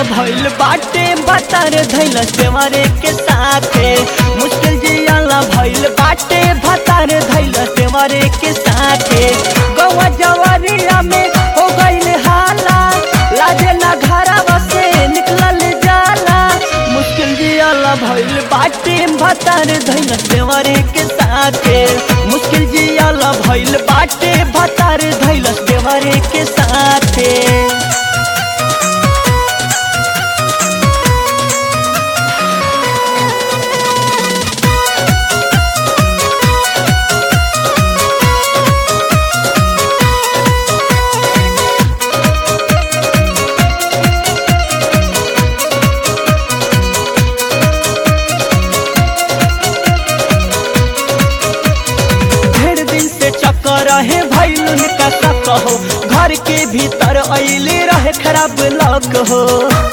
भइल बाटे भतार धैल देवरे के साथे मुश्किल जियाला भइल बाटे भतार धैल देवरे के साथे गौवा जवरिया में हो गइल हाला लाजे ना घरवा से निकलल जाला मुश्किल जियाला भइल बाटे भतार धैल देवरे के साथे मुश्किल जियाला भइल बाटे भतार धैल देवरे के साथे ढेर दिन से चक्कर रहे भैलुन का शक हो घर के भीतर अइले रहे खराब लक हो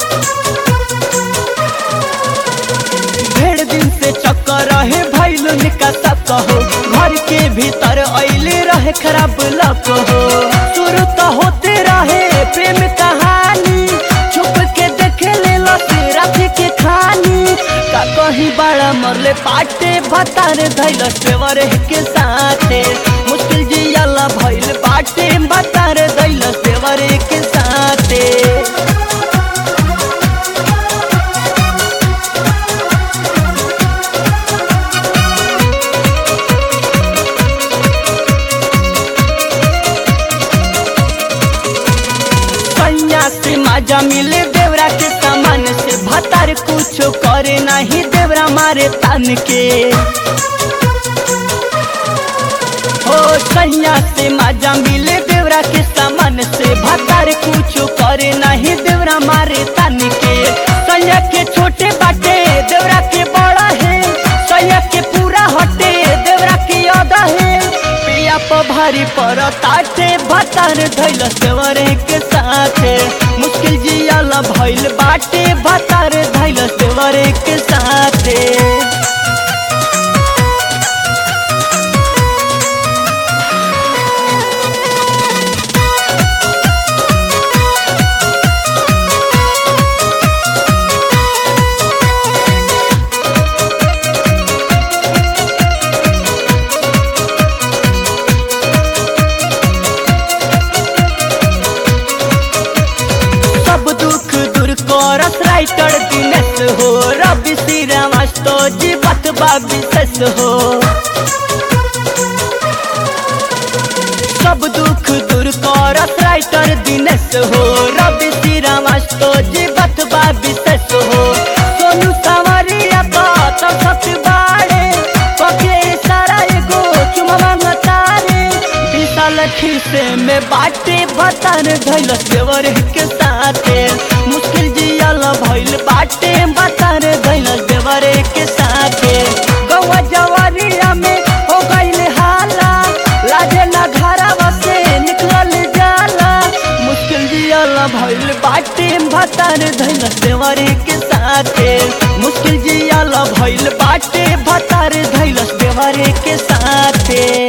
ढेर दिन से चक्कर रहे भैलुन का शक हो घर के भीतर अइले रहे खराब लक हो शुरू तो होते रहे प्रेम कहानी छुप के देखे ले रात के खानी का कहीं बड़ा मरले पाटे भतार धैल सेवर के साथे मुश्किल जियाला भइल बाटे भतार धैल सेवर के साथे कन्या से माजा मिले देवरा के सामान से भतार कुछ करे नहीं देवरा मारे तन के हो कन्या से माजा मिले देवरा के सामान से भतार कुछ करे नहीं देवरा मारे तन के कन्या के छोटे बाटे देवरा के बड़ा है कन्या के पूरा हटे देवरा के आधा है पिया पर भारी पर ताटे भतार धैल देवरे के साथे मुश्किल जियाला भइल बाटे भतार धैल देवरे के साथे सब दुख दूर करस राइटर दिनेश हो रवि श्री रामास्तो जी बतबा विशेष हो सब दुख दूर करस राइटर दिनेश हो रवि श्री रामास्तो जी बतबा विशेष हो सोनू सवरिया का तो सत बाड़े पके सारा एगो चुमवा मतारे विशाल खीसे में बाटे भतार धैल देवर के साथे मुश्किल जियल भइल बाटे भतार धैल देवर के साथे गौवा जवारिया में हो गइल हाला लाजे ना घरवा से निकलल जाला मुश्किल जियल भइल बाटे भतार धैल देवर के साथे मुश्किल जियल भइल बाटे भतार धैल देवर के साथे